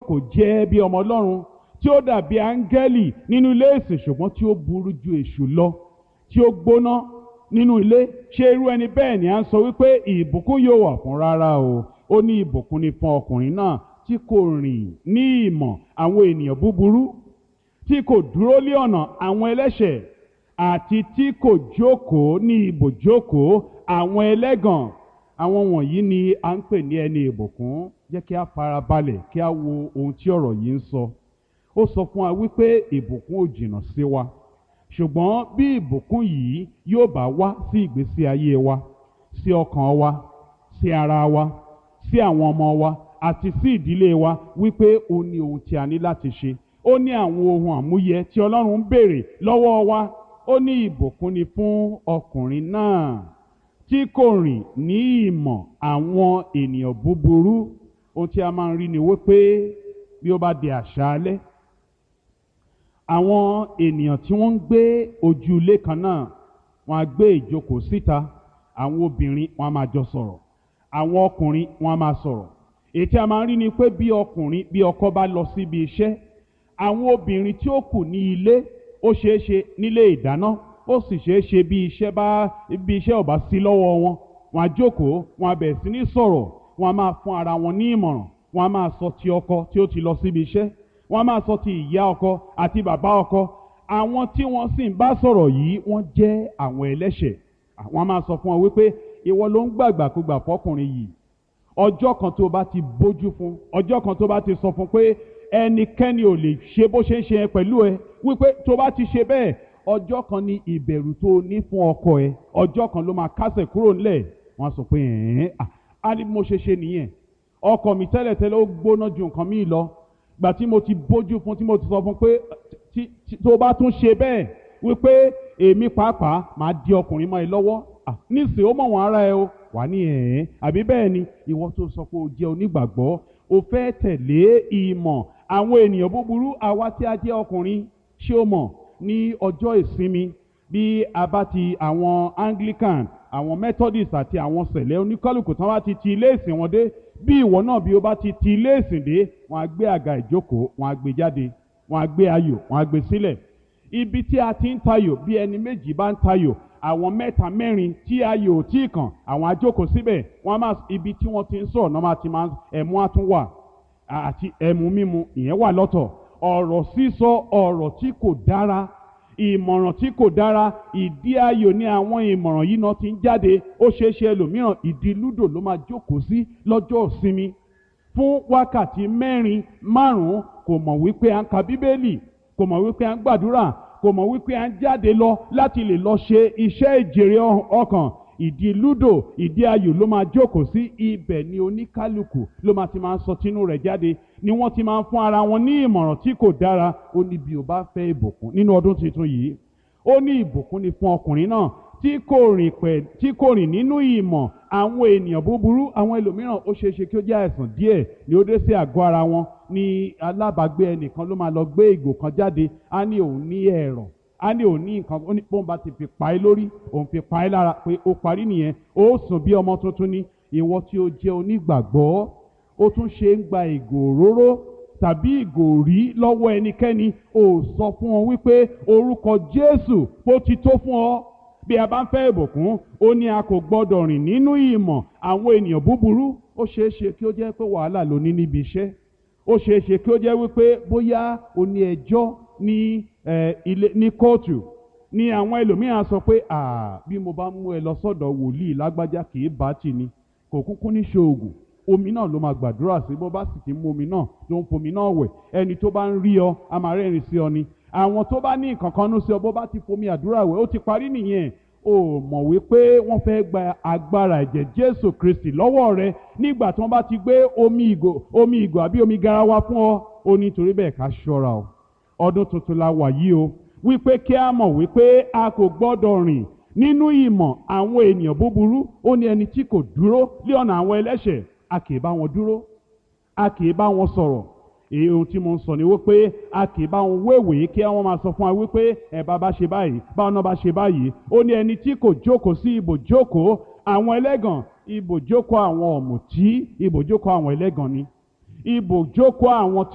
kò jẹ́ bí ọmọ ọlọ́run tí ó dàbí áńgẹ́lì nínú ilé ìsìn ṣùgbọ́n tí ó burú ju èṣù lọ tí ó gbóná nínú ilé ṣé irú ẹni bẹ́ẹ̀ ni à ń sọ wípé ìbùkún yóò wà fún rárá o ó ní ìbùkún ni fún ọkùnrin náà tí kò rìn ní ìmọ̀ àwọn ènìyàn búburú tí kò dúró lé ọ̀nà àwọn ẹlẹ́ṣẹ̀ àti tí kò jókòó ní ibùjókòó àwọn ẹlẹ́gàn àwọn wọ̀nyí ni à ń pè ní ẹni ìbùkún jẹ́ kí a fara balẹ̀ kí a wo ohun tí ọ̀rọ̀ yìí ń sọ ó sọ fún wa wípé ìbùkún ò jìnnà sí wa ṣùgbọ́n bí ìbùkún yìí yóò bá wá sí ìgbésí ayé wa sí ọkàn wa sí ara wa sí àwọn ọmọ wa àti sí ìdílé wa wípé ó ní ohun tí a ní láti ṣe ó ní àwọn ohun àmúyẹ tí ọlọ́run ń béèrè lọ́wọ́ wa ó ní ìbùkún ni fún ọkùnrin náà tí kò rìn ní ìmọ̀ àwọn ènìyàn búburú ohun tí a máa ń rí ni wípé bí ó bá di àṣálẹ́ àwọn ènìyàn tí wọ́n ń gbé ojú ilé kan náà wọ́n á gbé ìjókòó síta àwọn obìnrin wọ́n á máa jọ sọ̀rọ̀ àwọn ọkùnrin wọ́n á máa sọ̀rọ̀ èyí tí a máa ń rí ni pé bí ọkùnrin bí ọkọ bá lọ síbi iṣẹ́ àwọn obìnrin tí ó kù ní ilé ó ṣeé ṣe nílé ìdáná ó sì ṣeé ṣe bí iṣẹ́ bá bí iṣẹ́ ò bá sí lọ́wọ́ wọn wọ́n á jókòó wọ́n á bẹ̀rẹ̀ sí ní sọ̀rọ̀ wọ́n á máa fún ara wọn ní ìmọ̀ràn wọ́n á máa sọ ti ọkọ tí ó ti lọ síbi iṣẹ́ wọ́n á máa sọ ti ìyá ọkọ àti bàbá ọkọ àwọn tí wọ́n sì ń bá sọ̀rọ̀ yìí wọ́n jẹ́ àwọn ẹlẹ́ṣẹ̀ àwọn á máa sọ fún wọn wípé ìwọ ló ń gbàgbàkúgbà fọkùnrin yìí ọjọ́ kan tó bá ti bójú fún ọjọ́ kan tó bá ti sọ fún pé ẹnikẹ́ni ò lè ṣe bó ṣe ń ṣe pẹ̀lú ẹ wípé tó bá ti ṣe bẹ́ẹ̀ ọjọ́ kan ni ìbẹ̀rù tó ní fún ọkọ ẹ ọjọ́ kan ló máa kásẹ̀ kúrò ńlẹ̀ wọ́n á sọ pé ẹ̀ẹ́n á ní mo ṣe ṣe nìyẹn ọkọ mi tẹ́lẹ̀tẹ́lẹ̀ ó gbóná ju nǹkan míì lọ gbà tí mo ti bójú fún tí mo ti sọ fún pé tó bá tún ṣe bẹ́ẹ̀ wípé èmi pàápàá máa di ọkùnrin mọ́ ẹ lọ́wọ́ nísìnyí ó mọ̀ wọ́n ara ẹ o wà ní ẹ̀ẹ́n àbí bẹ́ẹ̀ ni ìwọ tó sọ pé o jẹ́ onígbàgbọ́ o fẹ́ tẹ̀lé ìmọ̀ àwọn ènìyàn búburú àwa tí a jẹ́ ọkùnrin ṣé o mọ̀ ní ọjọ́ ìsinmi bí a bá ti àwọn Anglican àwọn Methodist àti àwọn sẹ̀lẹ̀ oníkálùkù tán bá ti ti ilé ìsìn wọn dé bí ìwọ náà bí o bá ti ti ilé ìsìn dé wọn á gbé àga ìjókòó wọn á gbé jáde wọn á gbé ayò wọn á gbé sílẹ̀ ibi tí a ti ń tayò bí ẹni méjì bá ń tayò àwọn mẹ́ta mẹ́rin tí ayò ò tí ì kàn àwọn ajókòó síbẹ̀ wọ́n á máa ibi tí wọ́n ti ń sọ̀rọ̀ náà máa ti máa ẹ̀mú á tún wà àti ẹ̀mú mímu ìyẹn wà lọ́tọ̀ ọ̀rọ̀ sísọ ọ̀rọ̀ tí kò dára ìmọ̀ràn tí kò dára ìdí ayò ní àwọn ìmọ̀ràn yìí náà ti ń jáde ó ṣeé ṣe ẹlòmíràn ìdí lúdò ló máa jókòó sí lọ́jọ́ ìsinmi fún wákàtí mẹ́rin márùn-ún kò mọ̀ wípé à ń ka bíbélì kò mọ̀ wípé à ń gbàdúrà kò mọ̀ wípé à ń jáde lọ láti lè lọ ṣe iṣẹ́ ìjèrè ọkàn ìdí lúdò ìdí ayò ló máa jókòó sí ibẹ̀ ni oníkálukú ló máa ti máa ń sọ tinú rẹ̀ jáde ni wọ́n ti máa ń fún ara wọn ní ìmọ̀ràn tí kò dára ó ní bí o bá fẹ́ ìbùkún nínú ọdún tuntun yìí ó ní ìbùkún ni fún ọkùnrin náà tí kò rìn pẹ̀ tí kò rìn nínú ìmọ̀ àwọn ènìyàn búburú àwọn ẹlòmíràn ó ṣeé ṣe kí ó jẹ́ àìsàn díẹ̀ ni ó dé sí àgọ́ ara wọn ní alábàágbé ẹnìkan ló máa lọ gbé ìgò kan jáde á ní òun ní ẹ̀rọ̀ á ní òun ní nǹkan ó ní bóun bá ti fi pa ẹ́ lórí òun fi pa ẹ́ lára pé ó parí nìyẹn ó sùn bí ọmọ tuntun ní ìwọ tí ó jẹ́ onígbàgbọ́ ó tún ṣe ń gba ìgò òróró tàbí ìgò rí lọ́wọ́ ẹnikẹ́ni ó sọ fún ọ wípé orúkọ Jésù ó ti tó fún ọ bí a bá ń fẹ́ ìbùkún ó ní a kò gbọ́dọ̀ rìn nínú ìmọ̀ àwọn ènìyàn búburú ó ṣeé ṣe kí ó jẹ́ pé wàhálà ló ní níbi iṣẹ́ ó ṣeé ṣe kí ó jẹ́ wípé bóyá o ní ẹjọ́ ní ilé ní kóòtù ní àwọn ẹlòmíràn sọ pé bí mo bá mú ẹ lọ sọ́dọ̀ wòlíì lágbájá kì í bá tì ní kò kúkú ní ṣoògùn omi náà ló máa gbàdúrà sí bó bá sì ti mú omi náà ló ń fomi náà wẹ̀ ẹni tó bá ń rí ọ a máa rẹ́rìn sí ọ ni àwọn tó bá ní nǹkan kan nú sí ọ bó bá ti fomi àdúrà wẹ̀ ó ti parí nìyẹn o mọ̀ wípé wọ́n fẹ́ gba agbára ẹ̀jẹ̀ Jésù Kristi lọ́wọ́ rẹ nígbà tí wọ́n bá ti gbé omi ìgò omi ìgò àbí omi garawa fún ọ ó ní torí bẹ́ẹ̀ ká ṣọ́ra o ọdún tuntun la wà yìí o wípé kí a mọ̀ wípé a kò gbọ́dọ̀ rìn nínú ìmọ̀ àwọn ènìyàn búburú ó ní ẹni tí kò dúró lé ọ̀nà àwọn ẹlẹ́ṣẹ̀ a kì í bá wọn dúró a kì í bá wọn sọ̀rọ̀ èyí ohun tí mo ń sọ ni wípé a kì í bá wọn wéwèé kí wọ́n máa sọ fún wa wípé ẹ bá bá ṣe báyìí báwọn náà bá ṣe báyìí ó ní ẹni tí kò jókòó sí ibòjókòó àwọn ẹlẹ́gàn ibòjókòó àwọn ọ̀mùtí ibòjókòó àwọn ẹlẹ́gàn ni ibòjókòó àwọn